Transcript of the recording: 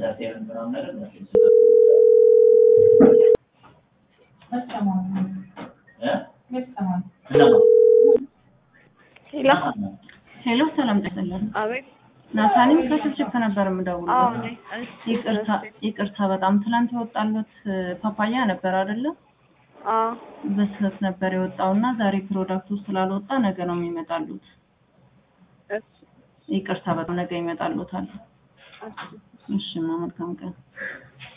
ኢንተርቴንመንት ምናምን ነገር እነሱ ሄሎ ሄሎ ሰላም ጠቅላላ አቤት። ናታኒም ከስልክ ነበር የምደውለው። አዎ እኔ እሺ፣ ይቅርታ ይቅርታ በጣም ትላንት የወጣሉት ፓፓያ ነበር አይደለ? አዎ በስህተት ነበር የወጣውና ዛሬ ፕሮዳክቱ ስላልወጣ ነገ ነው የሚመጣሉት። እሺ፣ ይቅርታ በጣም ነገ ይመጣሉታል። እሺ። እሺ፣ መልካም ቀን።